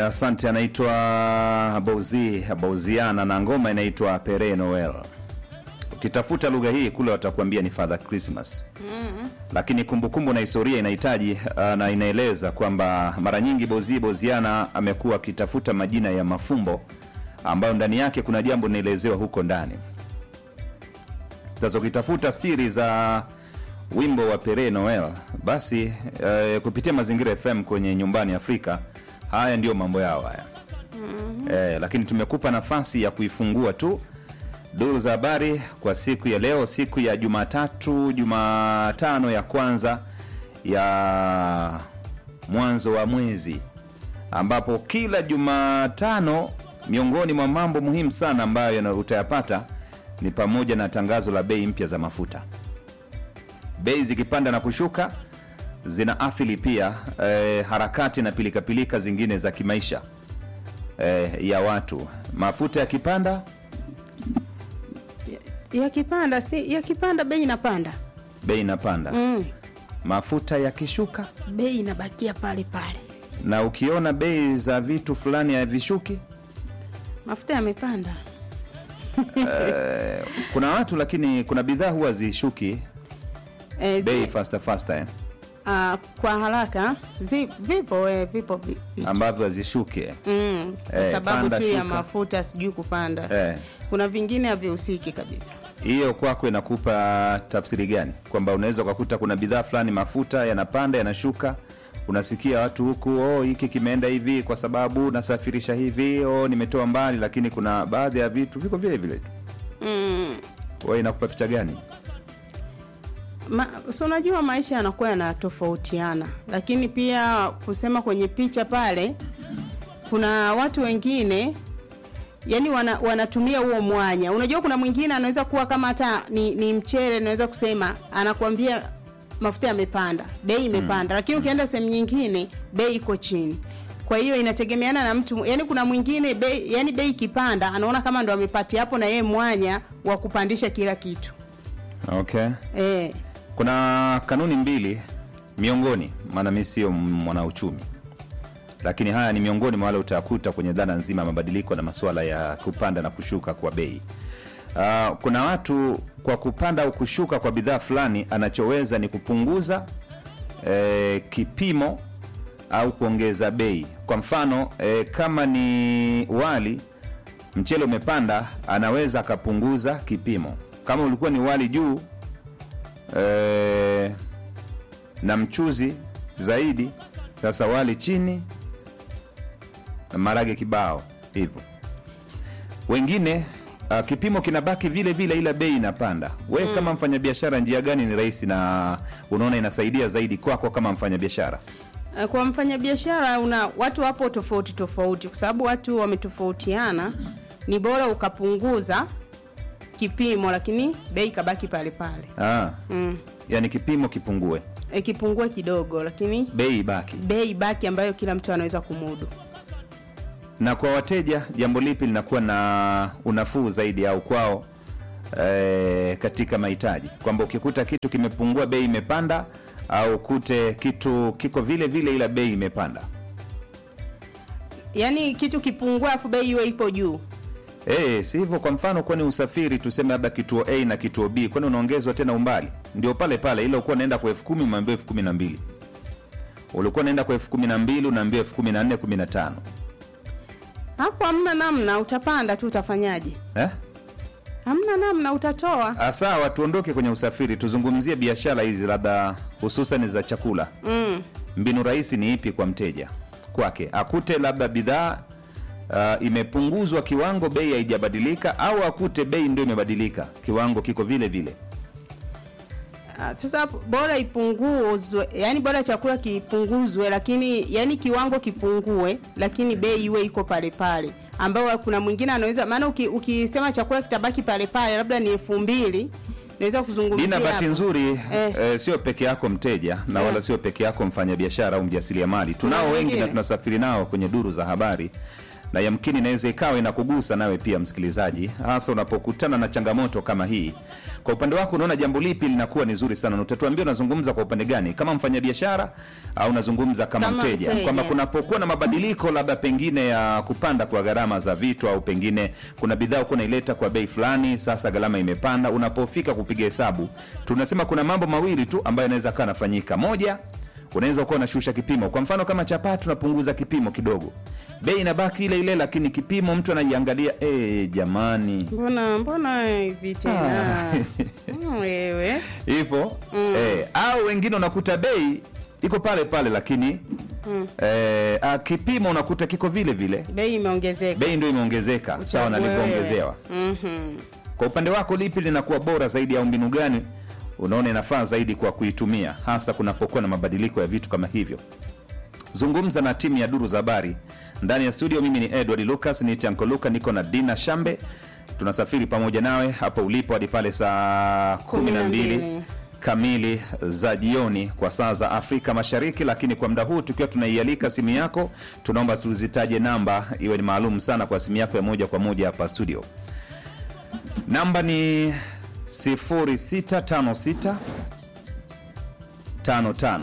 asante. Anaitwa Bouzi Bouziana na ngoma inaitwa Pere Noel. Ukitafuta lugha hii kule watakuambia ni Father Christmas lakini kumbukumbu na historia inahitaji uh, na inaeleza kwamba mara nyingi Bozi Boziana amekuwa akitafuta majina ya mafumbo ambayo ndani yake kuna jambo linaelezewa huko ndani. Sasa ukitafuta siri za wimbo wa Pere Noel, basi uh, kupitia Mazingira FM kwenye Nyumbani Afrika, haya ndiyo mambo yao haya. Eh, lakini tumekupa nafasi ya kuifungua tu duru za habari kwa siku ya leo, siku ya Jumatatu, Jumatano ya kwanza ya mwanzo wa mwezi, ambapo kila Jumatano miongoni mwa mambo muhimu sana ambayo yana- utayapata ni pamoja na tangazo la bei mpya za mafuta. Bei zikipanda na kushuka zina athiri pia eh, harakati na pilikapilika zingine za kimaisha eh, ya watu. Mafuta yakipanda yakipanda si yakipanda bei inapanda bei inapanda mm. mafuta yakishuka bei inabakia pale pale na ukiona bei za vitu fulani havishuki mafuta yamepanda eh, kuna watu lakini kuna bidhaa huwa zishuki e, bei faster faster eh, kwa haraka zi, vipo e, vipo vi, vi, ambavyo hazishuke mm, kwa Eh, sababu panda, tu ya shuka. mafuta sijui kupanda Eh. kuna vingine havihusiki kabisa hiyo kwako inakupa tafsiri gani kwamba unaweza ukakuta kuna bidhaa fulani mafuta yanapanda yanashuka unasikia watu huku oh, hiki kimeenda hivi kwa sababu nasafirisha hivi oh, nimetoa mbali lakini kuna baadhi ya vitu viko vile vile tu mm. Wewe inakupa picha gani Ma, so unajua maisha yanakuwa yanatofautiana, lakini pia kusema kwenye picha pale, kuna watu wengine yani wana, wanatumia huo mwanya. Unajua kuna mwingine anaweza kuwa kama hata ni, ni mchele, naweza kusema anakuambia mafuta yamepanda, bei imepanda, lakini ukienda sehemu nyingine bei iko chini. Kwa hiyo inategemeana na mtu, yani kuna mwingine bei, yani bei ikipanda anaona kama ndo amepatia hapo na yeye mwanya wa kupandisha kila kitu okay eh. kuna kanuni mbili miongoni maana mi sio mwanauchumi lakini haya ni miongoni mwa wale utakuta kwenye dhana nzima ya mabadiliko na masuala ya kupanda na kushuka kwa bei uh, kuna watu kwa kupanda au kushuka kwa bidhaa fulani anachoweza ni kupunguza eh, kipimo au kuongeza bei kwa mfano eh, kama ni wali mchele umepanda anaweza akapunguza kipimo kama ulikuwa ni wali juu eh, na mchuzi zaidi sasa wali chini na marage kibao hivyo wengine uh, kipimo kinabaki vile vile ila bei inapanda we mm. kama mfanyabiashara njia gani ni rahisi na unaona inasaidia zaidi kwako kama mfanyabiashara Eh, kwa mfanyabiashara una watu wapo tofauti tofauti, kwa sababu watu wametofautiana. Ni bora ukapunguza kipimo, lakini bei ikabaki pale pale. ah, Mm. yani kipimo kipungue E, kipungue kidogo, lakini bei ibaki bei baki ambayo kila mtu anaweza kumudu. na kwa wateja jambo lipi linakuwa na unafuu zaidi au kwao e, katika mahitaji kwamba ukikuta kitu kimepungua bei imepanda au kute kitu kiko vile vile ila bei imepanda Yaani kitu kipungua afu bei iwe ipo juu. e, si hivyo kwa mfano kwani usafiri tuseme labda kituo a na kituo b kwani unaongezwa tena umbali ndio pale pale ila ukuwa unaenda kwa elfu kumi umeambiwa elfu kumi na mbili ulikuwa unaenda kwa elfu kumi na mbili unaambiwa elfu kumi na nne kumi na tano Hapo hamna namna, utapanda tu, utafanyaje? eh? Hamna namna, utatoa. Ah, sawa tuondoke kwenye usafiri tuzungumzie biashara hizi labda hususan za chakula Mm. mbinu rahisi ni ipi kwa mteja kwake akute labda bidhaa uh, imepunguzwa kiwango bei haijabadilika au akute bei ndio imebadilika kiwango kiko vile vile Ah, sasa bora ipunguzwe yani bora chakula kipunguzwe lakini yani kiwango kipungue lakini bei iwe iko pale pale ambao kuna mwingine anaweza maana uki, ukisema chakula kitabaki pale pale labda ni elfu mbili naweza kuzungumzia dina bahati hapo. nzuri Eh. eh, sio peke yako mteja na Eh. wala sio peke yako mfanyabiashara au mjasiriamali tunao Kuna wengi na wengine. tunasafiri nao kwenye duru za habari na yamkini inaweza ikawa inakugusa nawe pia msikilizaji, hasa unapokutana na changamoto kama hii. Kwa upande wako unaona jambo lipi linakuwa ni zuri sana, na utatuambia unazungumza kwa upande gani, kama mfanyabiashara au unazungumza kama, Kama mteja, mteja. kwamba kunapokuwa na mabadiliko labda pengine ya kupanda kwa gharama za vitu au pengine kuna bidhaa uko unaileta kwa bei fulani, sasa gharama imepanda. Unapofika kupiga hesabu, tunasema kuna mambo mawili tu ambayo yanaweza kaa nafanyika. Moja, unaweza ukawa unashusha kipimo. Kwa mfano kama chapati, tunapunguza kipimo kidogo, bei inabaki ile ile, lakini kipimo mtu anaiangalia, eh, jamani mbona mbona hivi tena Mm, wewe hivyo eh, au wengine unakuta bei iko pale pale, lakini Mm. eh, ah, kipimo unakuta kiko vile vile, bei imeongezeka bei ndio imeongezeka sawa na Wewe. ilivyoongezewa. Mhm. Kwa upande wako lipi linakuwa bora zaidi, au mbinu gani unaona inafaa zaidi kwa kuitumia, hasa kunapokuwa na mabadiliko ya vitu kama hivyo? Zungumza na timu ya Duru za Habari ndani ya studio. Mimi ni Edward Lucas, ni Chanko Luka, niko na Dina Shambe. Tunasafiri pamoja nawe hapo ulipo hadi pale saa Kumi na 12 mbili. kamili za jioni kwa saa za Afrika Mashariki. Lakini kwa muda huu tukiwa tunaialika simu yako, tunaomba tuzitaje namba, iwe ni maalum sana kwa simu yako ya moja kwa moja hapa studio. Namba ni 0656 55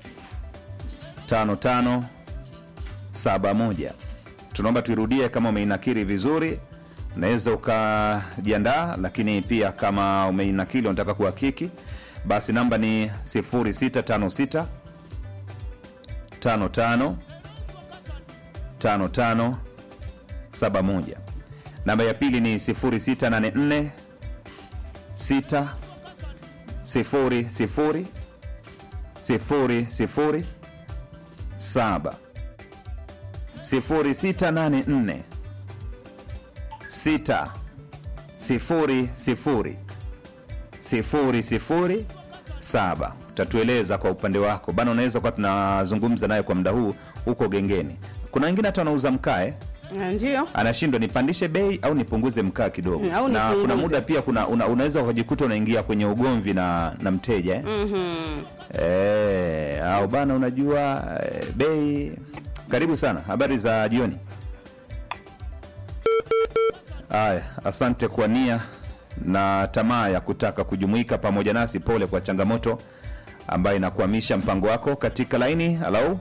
55 71. Tunaomba tuirudie kama umeinakiri vizuri, unaweza ukajiandaa, lakini pia kama umeinakili unataka kuhakiki, basi namba ni 0656 55 55 71. Namba ya pili ni 0684 6 0 0 0 0 7 0684 6 0 0 sifuri sifuri saba. Utatueleza kwa upande wako bana, unaweza kuwa tunazungumza naye kwa muda huu huko gengeni. Kuna wengine hata wanauza mkaa eh? Ah, ndio anashindwa nipandishe bei au nipunguze mkaa kidogo, Mm, au na nipunguze. kuna muda pia kuna una, unaweza ukajikuta unaingia kwenye ugomvi na na mteja eh? Mhm. Eh, au bana, unajua eh, bei. Karibu sana, habari za jioni. Aya, asante kwa nia na tamaa ya kutaka kujumuika pamoja nasi. Pole kwa changamoto ambayo inakwamisha mpango wako katika laini. Halau,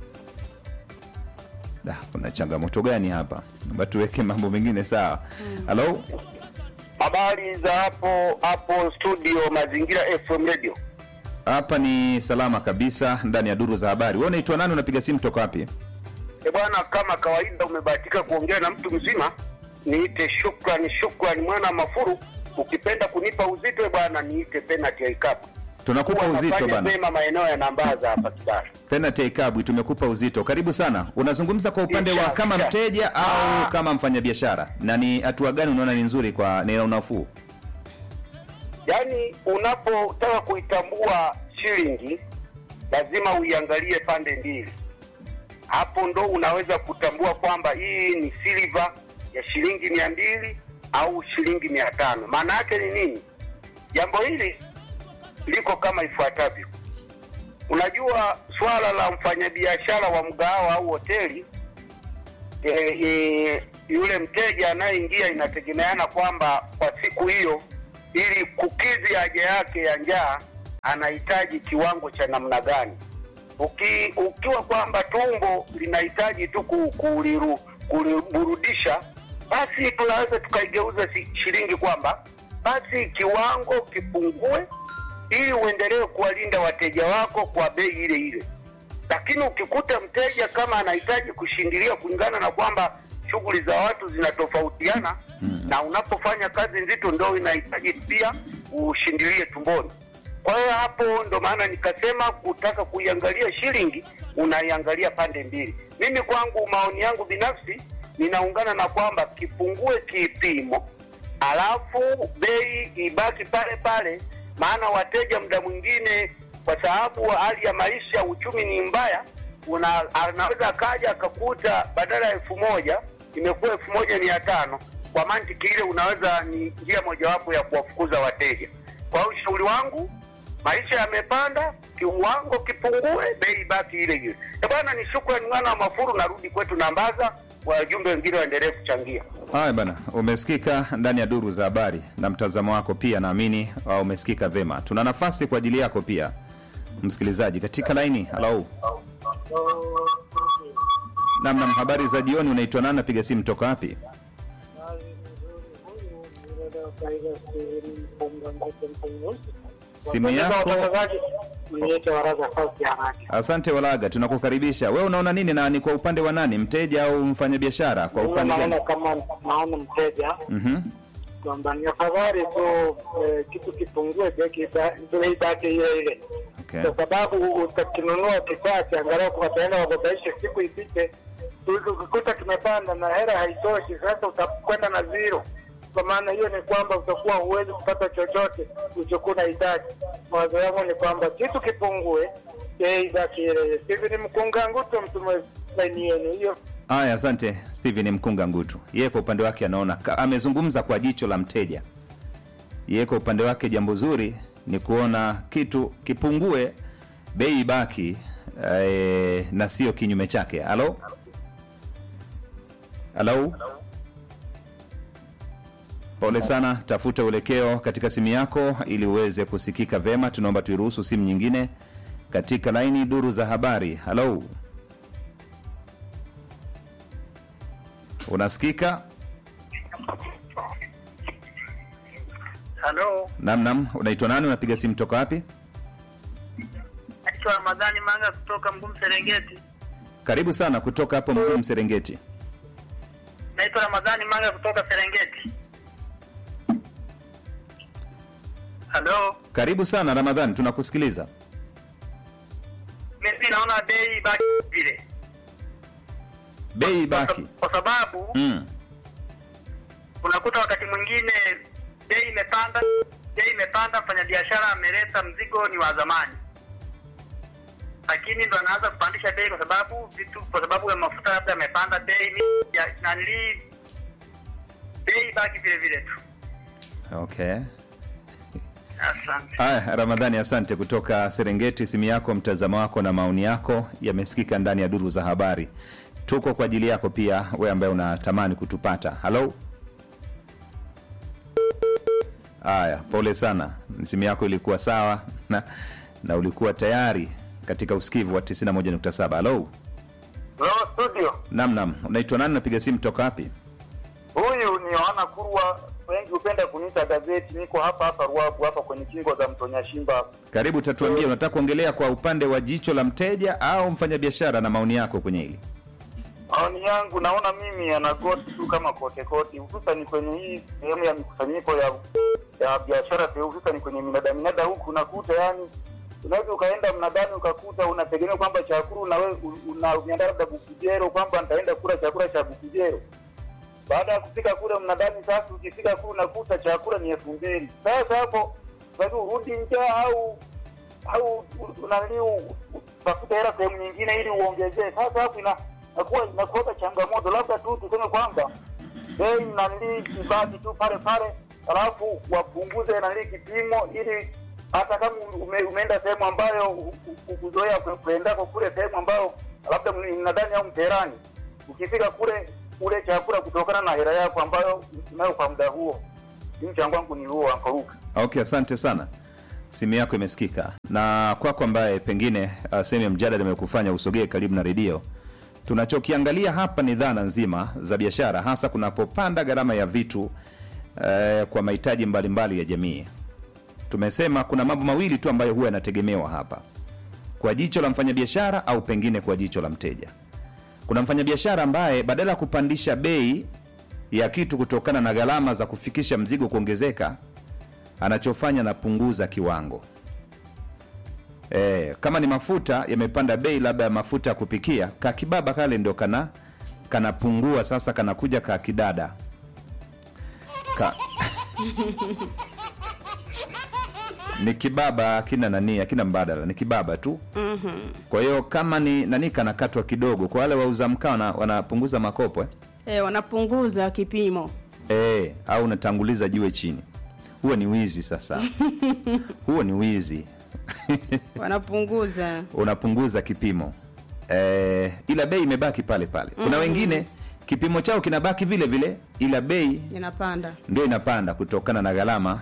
Da, kuna changamoto gani hapa? Naomba tuweke mambo mengine sawa. Halau, Habari za hapo hapo studio Mazingira FM Radio. hapa ni salama kabisa ndani ya duru za habari. Wewe unaitwa nani? Unapiga simu toka wapi? E bwana, kama kawaida umebahatika kuongea na mtu mzima, niite shukrani, shukrani mwana Mafuru. Ukipenda kunipa uzito e bwana, niite penalty ya ikapu. Tunakupa Huwa uzito nafanya bana. mema maeneo ya Nambaza hapa Kidara. Penalty Kabwi, tumekupa uzito. Karibu sana. Unazungumza kwa upande wa Isha, kama isha. mteja au Ah. kama mfanyabiashara, na ni hatua gani unaona ni nzuri kwa ni unafuu? Yaani, unapotaka kuitambua shilingi lazima uiangalie pande mbili. Hapo ndo unaweza kutambua kwamba hii ni silver ya shilingi mia mbili au shilingi mia tano. Maana yake ni nini? Jambo hili liko kama ifuatavyo. Unajua, swala la mfanyabiashara wa mgahawa au hoteli e, e, yule mteja anayeingia inategemeana kwamba kwa siku hiyo, ili kukidhi haja yake ya njaa, anahitaji kiwango cha namna gani. Uki, ukiwa kwamba tumbo linahitaji tu ku- kuliru- kuliburudisha, basi tunaweza tukaigeuza si- shilingi kwamba basi kiwango kipungue, ili uendelee kuwalinda wateja wako kwa bei ile ile lakini ukikuta mteja kama anahitaji kushindilia kulingana na kwamba shughuli za watu zinatofautiana na unapofanya kazi nzito ndo inahitaji pia ushindilie tumboni. Kwa hiyo hapo ndo maana nikasema kutaka kuiangalia shilingi unaiangalia pande mbili. Mimi kwangu, maoni yangu binafsi, ninaungana na kwamba kipungue kipimo, alafu bei ibaki pale pale, maana wateja muda mwingine kwa sababu hali ya maisha, uchumi ni mbaya, una anaweza akaja akakuta badala ya elfu moja imekuwa elfu moja mia tano Kwa mantiki ile, unaweza ni njia mojawapo ya kuwafukuza wateja. Kwa hiyo ushauri wangu, maisha yamepanda, kiwango kipungue, bei ibaki ile ile. Eh bwana, ni shukrani mwana wa Mafuru, narudi kwetu Nambaza wajumbe wengine waendelee kuchangia. Haya bana, umesikika ndani ya duru za habari na mtazamo wako pia, naamini uh, umesikika vema. Tuna nafasi kwa ajili yako pia, msikilizaji katika laini. Halo, nam nam, habari za jioni. Unaitwa nani? Napiga simu toka wapi? Simu yako. Asante Walaga, tunakukaribisha. Wewe unaona nini, na ni kwa upande wa nani, mteja au mfanyabiashara? Kwa upande gani? naona kama naona mteja Mhm. kwamba ni afadhali tu eh, kitu kipungue bei ba- bei baki ile ile, Okay. kwa sababu utakinunua kichache, angalau wataenda wababaishe, siku ipite, ukikuta kimepanda na hela haitoshi, sasa utakwenda na zero. Kwa maana hiyo ni kwamba utakuwa huwezi kupata chochote ulichokuwa unahitaji. Mawazo yangu ni kwamba kitu kipungue, bei baki ile ile. Hivi ni mkunga nguto, mtume laini yenu hiyo Haya, asante Steven Mkunga Ngutu. Yeye kwa upande wake anaona ka- amezungumza kwa jicho la mteja. Yeye kwa upande wake jambo zuri ni kuona kitu kipungue, bei ibaki, eh, na sio kinyume chake. Halo, halo, pole sana, tafuta uelekeo katika simu yako ili uweze kusikika vema. Tunaomba tuiruhusu simu nyingine katika laini. Duru za habari, halo. Unasikika? Halo, Nam nam, unaitwa nani? Unapiga simu toka wapi? naitwa Ramadhani Manga kutoka Mgumu Serengeti. Karibu sana kutoka hapo Mgumu Serengeti. Naitwa Ramadhani Manga kutoka Serengeti. Halo, Karibu sana Ramadhani, tunakusikiliza. mimi naona bei baki vile, Bei baki. kwa sababu Mm. unakuta wakati mwingine bei imepanda, bei imepanda, mfanyabiashara ameleta mzigo ni wa zamani, lakini ndo anaanza kupandisha bei kwa sababu vitu, kwa sababu ya mafuta labda yamepanda bei, ni- ya- nanili bei baki vile vile tu. Okay. Asante. Haya, Ramadhani, asante kutoka Serengeti. Simu yako, mtazamo wako na maoni yako yamesikika ndani ya duru za habari. Tuko kwa ajili yako pia, wewe ambaye unatamani kutupata. Halo. Haya, pole sana, simu yako ilikuwa sawa na, na ulikuwa tayari katika usikivu wa 91.7. Halo. Hello studio, Nam nam, unaitwa nani? Napiga simu toka wapi? huyu ni Yohana Kurwa, wengi hupenda kuniita gazeti. Niko hapa hapa Ruabu, hapa kwenye kingo za mto Nyashimba. Karibu, tatuambia unataka kuongelea kwa upande wa jicho la mteja au mfanyabiashara, na maoni yako kwenye hili. Maoni yangu naona mimi yanagoti tu kama kote kote, hususani kwenye hii sehemu ya mikusanyiko ya ya biashara, hususani kwenye minada minada huku unakuta yani, unaweza ukaenda mnadani ukakuta unategemea kwamba chakula na wewe unaandaa labda bukujero kwamba nitaenda kula chakula cha bukujero. Baada ya kufika kule mnadani, sasa ukifika kule unakuta chakula ni elfu mbili. Sasa hapo basi urudi njaa au au unani tafuta hela sehemu nyingine ili uongezee. Sasa hapo ina inakuwa inakuwa changamoto, labda tu tuseme kwamba bei nani ibaki tu pale pale, alafu wapunguze nani kipimo, ili hata kama ume, umeenda sehemu ambayo ukuzoea kuendako kule sehemu ambayo labda mnadani au mterani, ukifika kule ule chakula kutokana na hela yako ambayo unayo kwa muda huo. Mchango wangu ni huo, Ankoruka. Okay, asante sana, simu yako imesikika. Na kwako ambaye pengine uh, sehemu ya mjadala imekufanya usogee karibu na redio, tunachokiangalia hapa ni dhana nzima za biashara, hasa kunapopanda gharama ya vitu uh, kwa mahitaji mbalimbali ya jamii. Tumesema kuna mambo mawili tu ambayo huwa yanategemewa hapa, kwa jicho la mfanyabiashara au pengine kwa jicho la mteja. Kuna mfanyabiashara ambaye badala ya kupandisha bei ya kitu kutokana na gharama za kufikisha mzigo kuongezeka, anachofanya anapunguza kiwango. E, kama ni mafuta yamepanda bei, labda ya mafuta ya kupikia, kakibaba kale ndio kana kanapungua sasa, kanakuja kakidada ka... ni kibaba akina nani, akina mbadala, ni kibaba tu. Kwa hiyo kama ni nani, kanakatwa kidogo. Kwa wale wauza mkaa wana- wanapunguza makopo eh? E, wanapunguza kipimo. E, au unatanguliza jiwe chini, huo ni wizi sasa. huo ni wizi Wanapunguza. unapunguza kipimo e, ila bei imebaki pale pale. Kuna wengine kipimo chao kinabaki vile vile ila bei inapanda ndio inapanda kutokana na gharama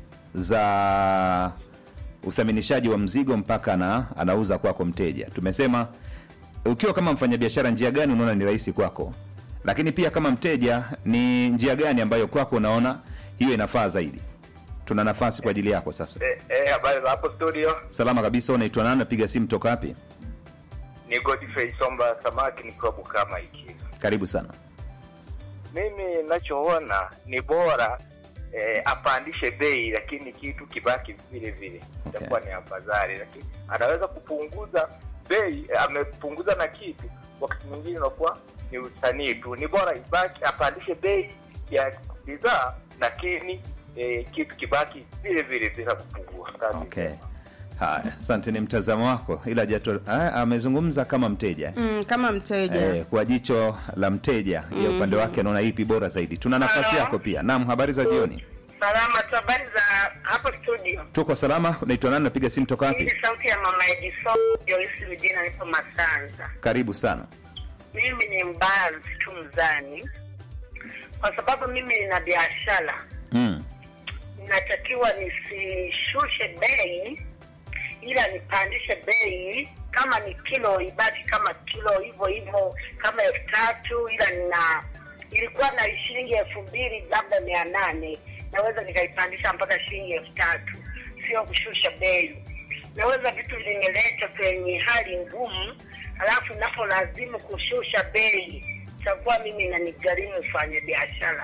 za uthaminishaji wa mzigo mpaka na anauza kwako mteja tumesema ukiwa kama mfanyabiashara njia gani unaona ni rahisi kwako lakini pia kama mteja ni njia gani ambayo kwako unaona hiyo inafaa zaidi tuna nafasi kwa ajili yako sasa Eh, eh, habari za hapo studio salama kabisa unaitwa nani napiga simu toka wapi ni Godfrey Somba samaki nikiwa Bukama hiki. karibu sana Mimi ninachoona ni bora eh, apandishe bei lakini kitu kibaki vile vile, Okay. itakuwa ni afadhali, lakini anaweza kupunguza bei eh, amepunguza na kitu, wakati mwingine unakuwa ni usanii tu. Ni bora ibaki apandishe bei ya bidhaa, lakini eh, kitu kibaki vile vile bila kupungua. Kazi okay njema. haya asante ni mtazamo wako ila jato haya, amezungumza kama mteja mm, kama mteja eh, kwa jicho la mteja ya upande wake anaona ipi bora zaidi tuna nafasi Halo? yako pia naam habari za jioni Salama tu, habari za hapo studio. tuko salama unaitwa nani napiga simu toka Hii wapi ni sauti ya mama Edison Joyce Rujina, nipo Masanza. karibu sana Mimi ni mbazi tu mzani, kwa sababu mimi nina biashara, mm. natakiwa nisishushe bei, ila nipandishe bei. Kama ni kilo ibaki kama kilo hivyo hivyo, kama elfu tatu ila nina ilikuwa na shilingi elfu mbili labda mia nane naweza nikaipandisha mpaka shilingi elfu tatu sio kushusha bei. Naweza vitu vimeleta kwenye hali ngumu, halafu napo lazimu kushusha bei, itakuwa mimi nanigharimu fanya biashara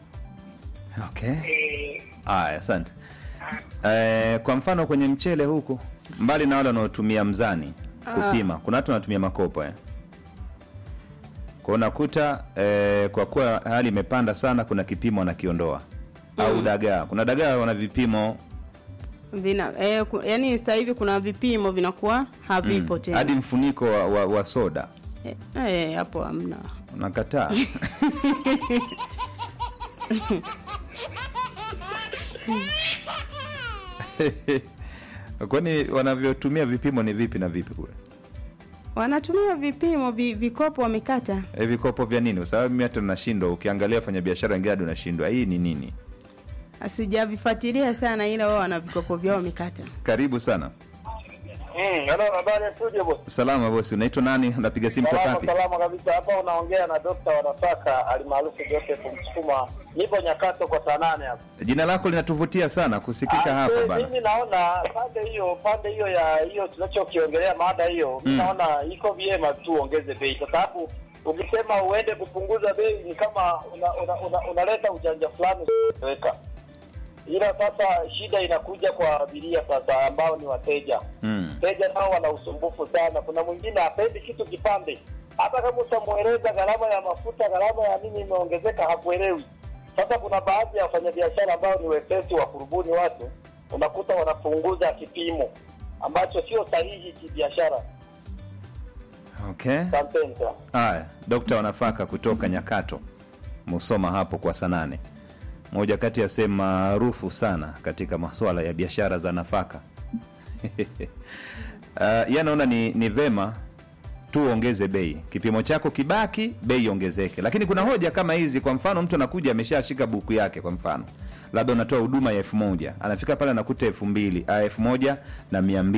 okay eh, haya asante eh, kwa mfano kwenye mchele huku mbali na wale wanaotumia mzani kupima kuna watu wanatumia makopo eh. kwa unakuta eh, kwa kuwa hali imepanda sana kuna kipimo wanakiondoa au dagaa kuna dagaa wana vipimo vina eh, ku, yani sasa hivi kuna vipimo vinakuwa havipo mm, tena hadi mfuniko wa, wa, wa soda Eh, eh, hapo hamna unakataa kwani wanavyotumia vipimo ni vipi na vipi kule wanatumia vipimo vi, vikopo wamekata e, vikopo vya nini kwa sababu mimi hata nashindwa ukiangalia fanya biashara wengine hadi unashindwa hii ni nini asijavifuatilia sana ila wao wana vikopo vyao wamekata karibu sana Mm, hello, habari ya studio boss. salama bosi unaitwa nani unapiga simu toka Salama wapi salama kabisa. Hapa unaongea na Dr. Wanasaka alimaarufu Joseph Msukuma. Nipo Nyakato kwa saa nane hapa. jina lako linatuvutia sana kusikika Ah, hapa eh, bana Mimi naona pande hiyo pande hiyo ya hiyo tunachokiongelea mada hiyo, mimi Mm. naona iko vyema tu ongeze bei kwa sababu ukisema uende kupunguza bei ni kama unaleta una, una, unaleta ujanja fulani weka. Ila sasa shida inakuja kwa abiria sasa ambao ni wateja. mm. Wateja nao wana usumbufu sana. Kuna mwingine hapendi kitu kipande, hata kama utamweleza gharama ya mafuta, gharama ya nini imeongezeka, hakuelewi. Sasa kuna baadhi ya wafanyabiashara ambao ni wepesi wa kurubuni watu, unakuta wanapunguza kipimo ambacho sio sahihi kibiashara. okay Asanteni sana. haya dokta wanafaka kutoka nyakato musoma hapo kwa sanane moja kati ya sehemu maarufu sana katika masuala ya biashara za nafaka uh, ye anaona ni, ni vema tu uongeze bei kipimo chako kibaki bei iongezeke lakini kuna hoja kama hizi kwa mfano mtu anakuja ameshashika buku yake kwa mfano labda unatoa huduma ya elfu moja anafika pale anakuta elfu mbili ah, elfu moja na mia mbili